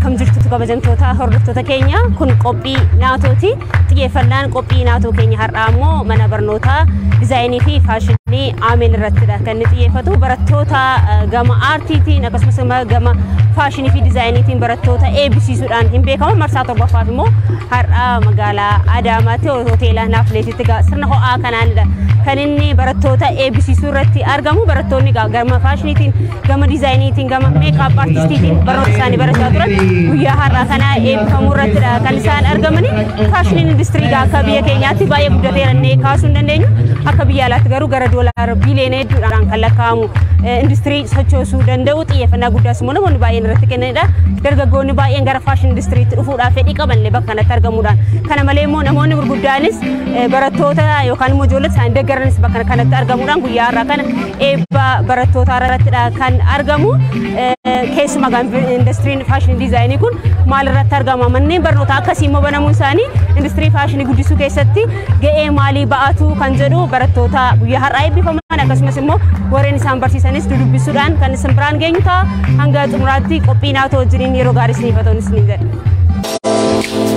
akkam jirtutu kabajamtoota hordoftoota keenya kun qophii naatooti xiyyeeffannaan qophii naatoo keenya har'aa immoo mana barnootaa dizaayinii fi faashinii aameen irrattidha kan inni xiyyeeffatu barattoota gama aartiitiin akkasumas gama faashinii fi dizaayiniitiin barattoota eebbisiisuudhaan hin beekamu marsaa torbaffaaf immoo har'aa magaalaa Adaamaatti hoteela Naafleetitti sirna ho'aa kanaanidha kan inni barattoota eebbisiisuu irratti argamu barattoonni gama faashiniitiin gama dizaayiniitiin gama meekaap aartistiitiin barnoota isaanii barachaa turan guyyaa har'aa kana eebbifamuu irrattidha kan isaan argamani faashiniin industirii akka biyya keenyaatti baay'ee guddateera jennee kaasuu hin dandeenyu akka biyya alaatti garuu gara doolaara biiliyoona hedduudhaan kan lakkaa'amu industirii sochoosuu danda'u xiyyeeffannaa guddaas immoo namoonni baay'een irratti kennanidha dargaggoonni baay'een gara faashin industiriitti dhufuudhaaf fedhii qabanillee bakka kanatti argamuudhaan kana malee immoo namoonni gurguddaanis barattoota yookaan immoo ijoollee isaanii deeggaranis bakka kanatti argamuudhaan guyyaa har'aa kana eebba barattoota irrattidha kan argamu keessumaa industiriin faashinii diizaayinii kun maal irratti argama manneen barnootaa akkasii immoo banamuun isaanii industirii faashinii guddisuu keessatti ga'ee maalii ba'atu kan jedhu barattoota guyyaa har'aa eebbifaman akkasumas immoo warreen isaan barsiisanis dudubbisuudhaan kan isin biraan geenyu ta'a hanga xumuraatti qophii naatoo wajjiniin yeroo gaarii isiniif haa ta'u isiniin jedha.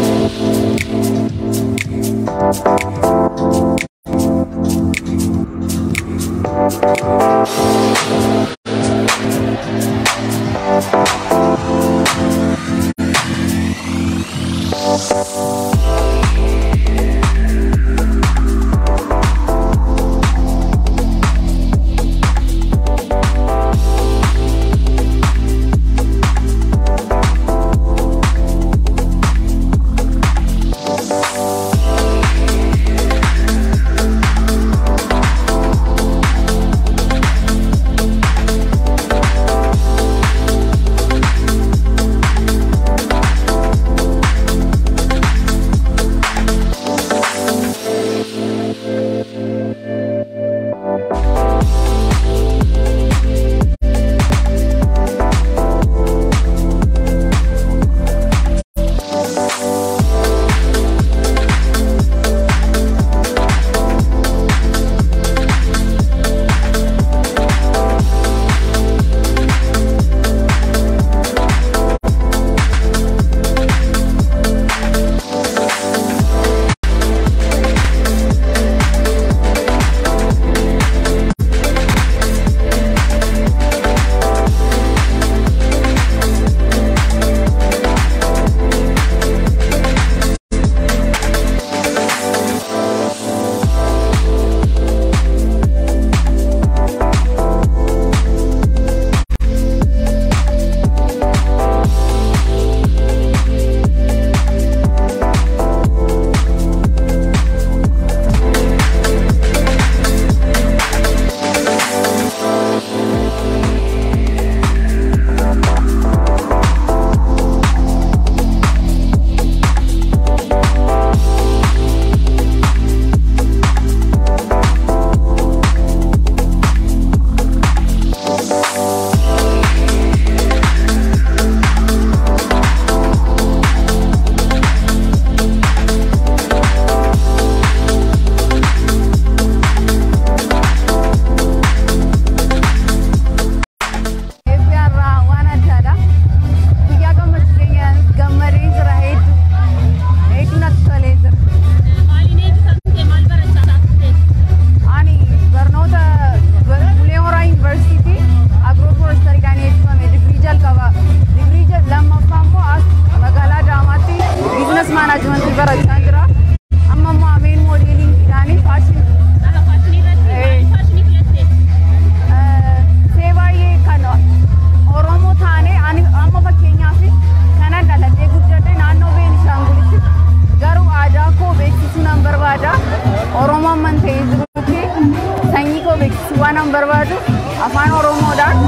waan barbaadu afaan oromoodhaan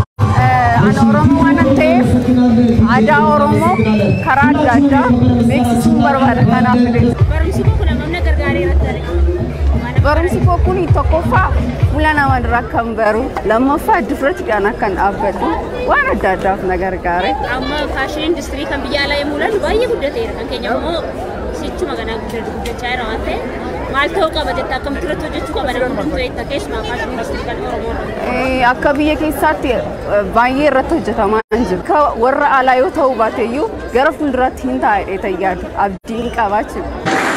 ani oromoo waan ta'eef aadaa oromoo karaa adda addaa beeksisuu barbaada kanaaf Barumsi koo kun hammam na gargaareera ture. barumsi koo kun tokkoffaa fuula nama duraa kan baru lammaffaa difratiidhaan akkan dhaabbadhu waan adda addaaf na gargaare. Amma faashinii industirii kan biyya alaa yommuu ilaallu baay'ee guddateera. Kan keenya immoo sichuma kanaa guddachaa jira waan ta'eef Maal ta'uu qaba jetta akkamitti irratti hojjechuu qaba namni hundumtuu eetta keessumaa faashinii industirii kan Oromoo irra. Eh, Akka biyya keessaatti eh, baay'ee irratti hojjetamaa hin jiru. Ka warra alaa yoo ta'uu baate iyyuu gara fuulduraatti hin taa'ee tayyaadu abdiin qabaachuudha.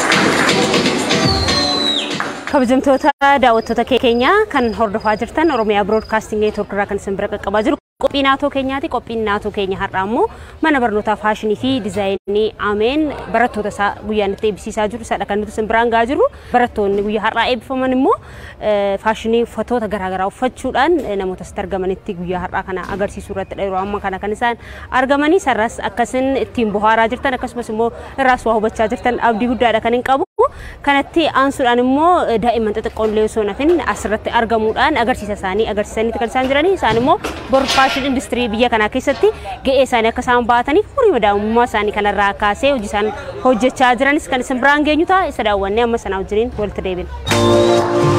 Kabajamtoota daawwattoota keenya kan hordofaa jirtan Oromiyaa Broadcasting Network irraa kan isin bira qaqqabaa jiru. Qophii naatoo keenyaati. Qophiin naatoo keenya har'aa immoo mana barnootaa faashinii fi diizaayinii Ameen barattoota isaa guyyaan itti eebbisiisaa jiru. Sadha kan nuti isin biraan gahaa jirru. Barattoonni guyyaa har'aa eebbifaman immoo eh, faashinii uffatoota garaagaraa uffachuudhaan eh, namoota asitti argamanitti guyyaa har'aa kana agarsiisuu irratti yeroo amma kana kan isaan argamanii sarras akkasin ittiin bohaaraa jirtan akkasumas immoo irraas waa hubachaa jirtan abdii guddaadha kan hin qabu. Kanatti aansuudhaan immoo eh, daa'imman xixiqqoon illee osoo nafin asirratti argamuudhaan agarsiisa isaanii agarsiisaniiti kan isaan jiranii. Isaan immoo bor faashin industirii biyya kanaa keessatti ga'ee isaanii akka isaan baataniif umurii madaa'ummaa isaanii kanarraa kaasee hojii isaan hojjechaa jiranis kan isin biraan geenyu ta'a. Isa daawwannee amma sanaa wajjiniin walitti deebina.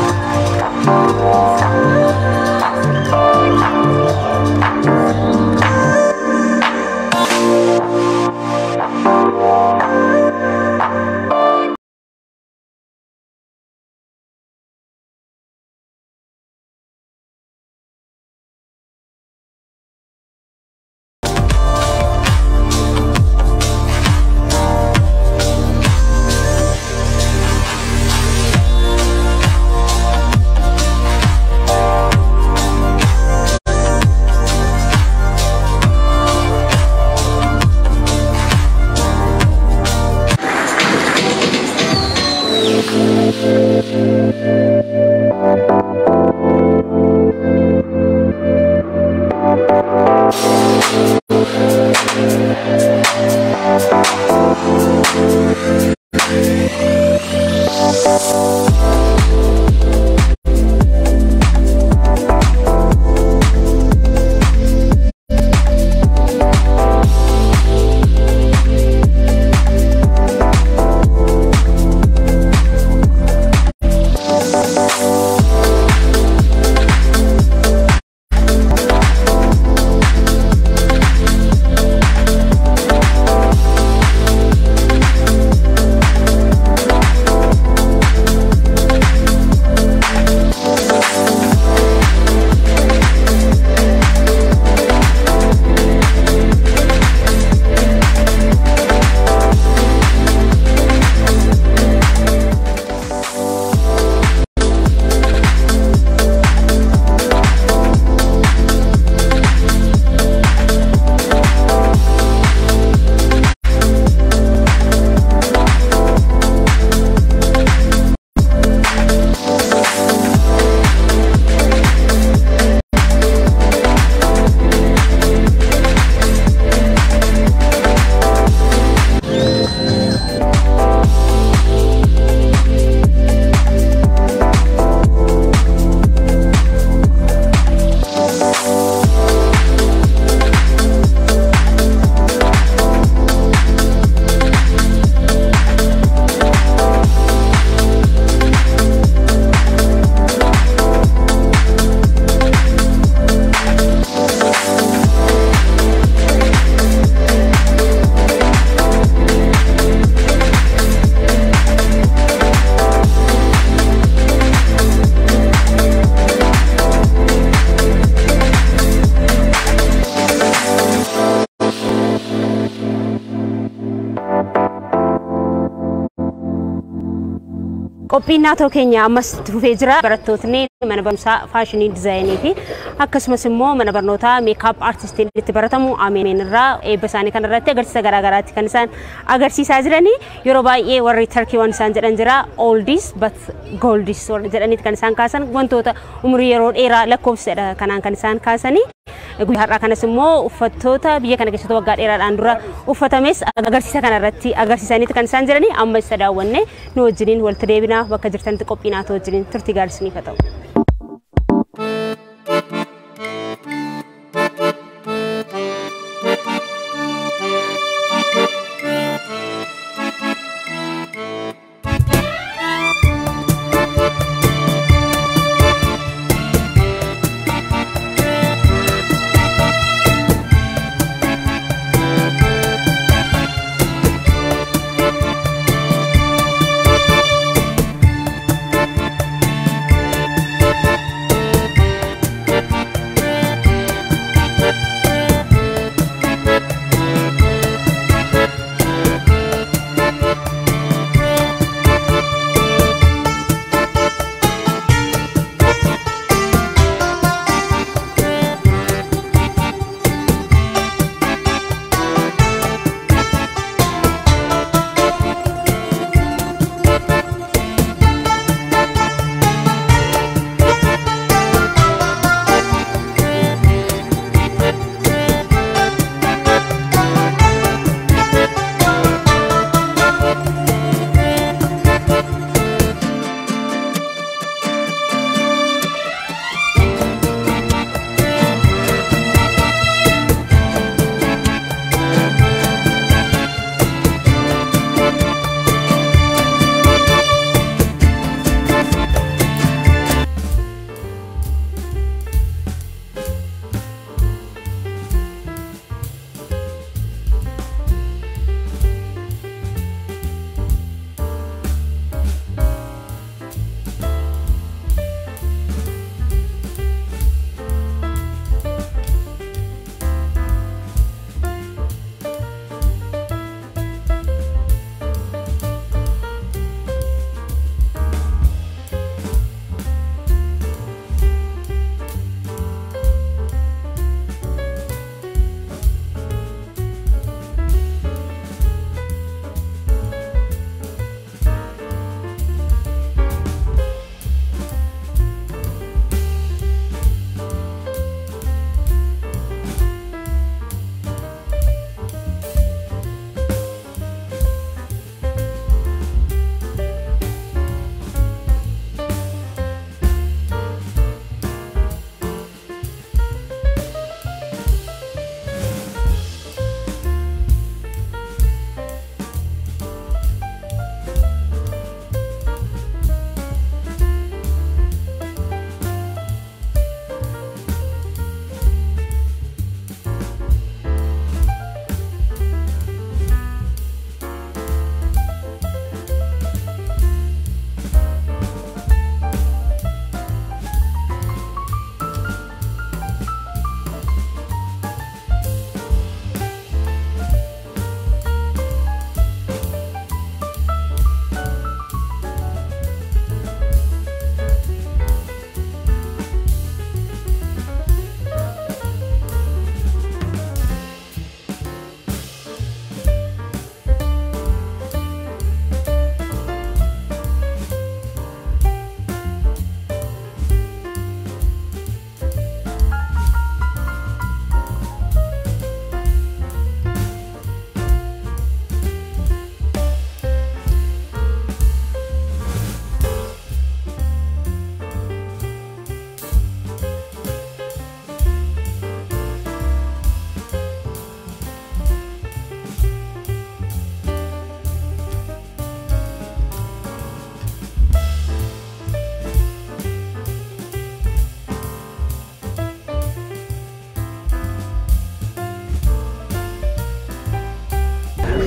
Qophiin naatoo keenya ammas itti fufee jira. Barattootni mana barumsaa faashinii diizaayinii fi akkasumas immoo mana barnootaa meekaap aartistiin itti baratamu ameen irraa eebba isaanii kan irratti agarsiisa garaagaraatti kan isaan agarsiisaa jiranii yeroo baay'ee warri tarkii waan isaan jedhan jira oldis but goldis jedhaniiti kan isaan kaasan wantoota umurii yeroo dheeraa lakkoofsadha kanaan kan isaan kaasanii. Guyyaa har'aa kanas immoo uffattoota biyya kana keessatti waggaa dheeraadhaan dura uffatames agarsiisa kanarratti agarsiisaniiti kan isaan jiranii amma isa daawwanne nu wajjiniin walitti deebinaa bakka jirtanitti qophii naatoo wajjiniin turtii gaarii isiniif haa ta'u.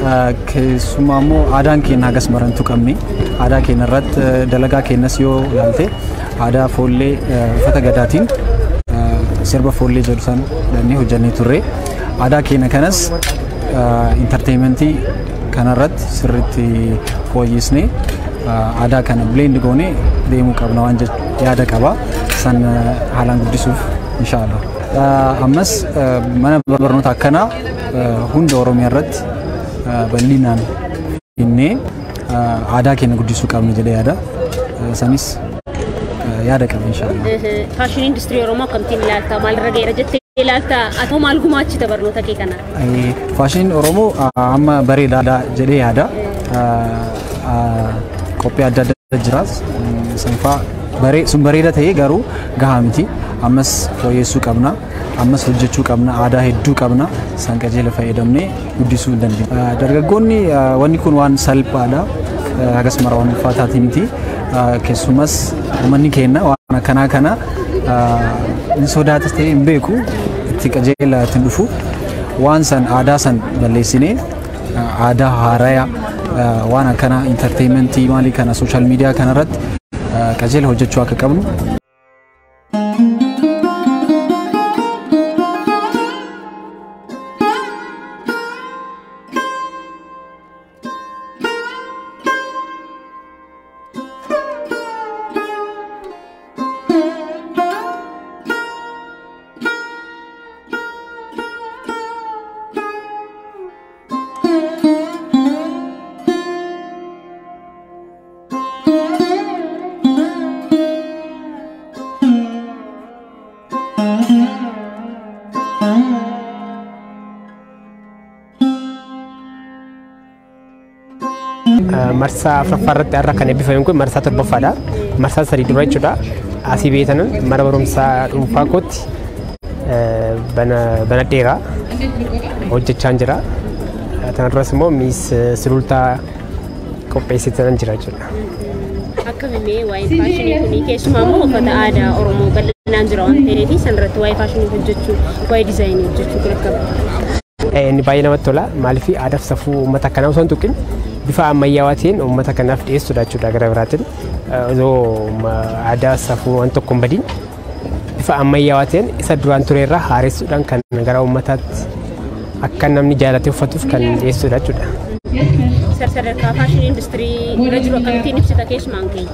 keessumaa immoo aadaan keenya hagas marantu qabni aadaa keenya irratti dalagaa keenyas yoo ilaalte aadaa foollee uffata gadaatiin sirba foollee jedhu san dhannee hojjannee turre aadaa keenya kanas intarteementii kanarratti sirriitti fooyyisnee aadaa kana bileend goonee deemuu qabna waan yaada qaba san haalaan guddisuuf inshaallah. Ammas mana barnoota akkanaa hunda Oromiyaa irratti bal'inaan finnee aadaa keenya guddisuu qabna jedhee yaada. Sanis yaada qaba inshaallah. Faashinii industirii Oromoo akkamittiin ilaalta? Maalirra ga'eera jettee ilaalta? Atoo maal gumaachita barnoota kee kana? Faashiniin Oromoo amma bareedaadha jedhee yaada. Qophii adda addaa jiraas. Sanfaa sun bareeda ta'ee garuu gahaa miti. Ammas fooyyessuu qabna. Ammas hojjechuu qabna. Aadaa hedduu qabna. San qajeela fayyadamnee guddisuu hin dandeenya. Dargaggoonni wanni kun waan salphaadha. Hagas mara waan ulfaataati miti. Keessumas uummanni keenya waan akkanaa kana ni sodaatas ta'ee hin beeku itti qajeela ittiin dhufu. Waan san aadaa san balleessinee aadaa haaraya waan akkana intarteementii maalii kana sooshaal miidiyaa kanarratti qajeela hojjechuu akka qabnu. marsaa afuraffaa irratti har'a kan eebbifame kun marsaa torbaffaadha. Marsaa sadii dura jechuudha. Asii beetanan mana barumsaa dhuunfaa kootti bana dheeraa hojjechaan jira. Kanarras immoo miis sulultaa qopheessitanan jira jechuudha. Akkamimmee waa'ee faashinii kunii keessumaa immoo uffata aadaa Oromoo bal'inaan jira waan ta'eef sanarratti waa'ee faashinii hojjechuu waa'ee diizaayinii hojjechuu kun akkami? Inni baay'ee namatti tola. Maaliif aadaa fi safuu uummata kanaa osoo hin tuqin bifa ammayyaawaa ta'een uummata kanaaf dhiyeessuudha jechuudha gara biraatiin. Osoo aadaa safuu waan tokko hin badiin bifa ammayyaawaa ta'een isa duraan ture irraa haaressuudhaan kan gara uummataatti akka namni jaalatee uffatuuf kan dhiyeessuudha jechuudha. Sadarkaa faashinii industirii irra jiru akkamittiin ibsita keessumaan keenya?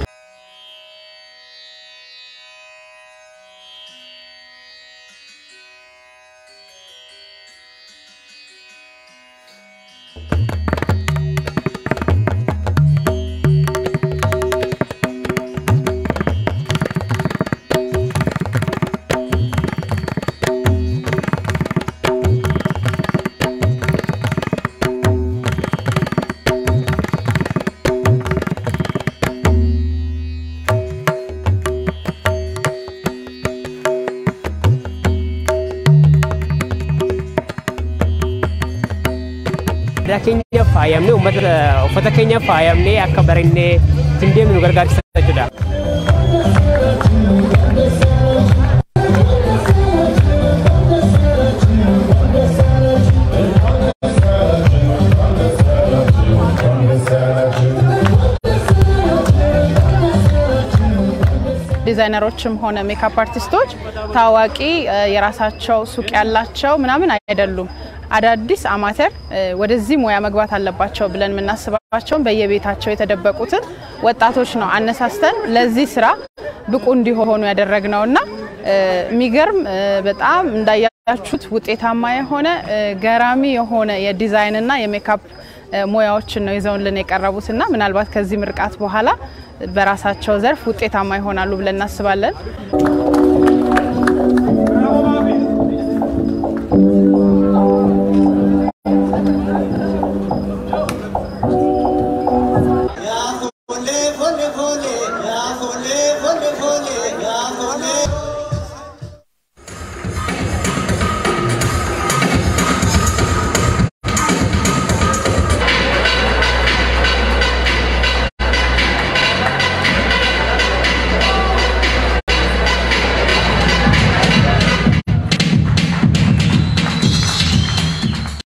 aadaa keenya faayamnee uummata uffata keenya faayamnee akka bareennee ittiin deemnu nu gargaarsa jechuudha. ዲዛይነሮችም ሆነ ሜካፕ አርቲስቶች ታዋቂ የራሳቸው ሱቅ ያላቸው ምናምን አይደሉም። አዳዲስ አማተር ወደዚህ ሙያ መግባት አለባቸው ብለን የምናስባቸውን በየቤታቸው የተደበቁትን ወጣቶች ነው አነሳስተን ለዚህ ስራ ብቁ እንዲሆኑ ያደረግነው እና የሚገርም በጣም እንዳያችሁት ውጤታማ የሆነ ገራሚ የሆነ የዲዛይንና የሜካፕ ሙያዎችን ነው ይዘውልን የቀረቡት እና ምናልባት ከዚህ ምርቃት በኋላ በራሳቸው ዘርፍ ውጤታማ ይሆናሉ ብለን እናስባለን።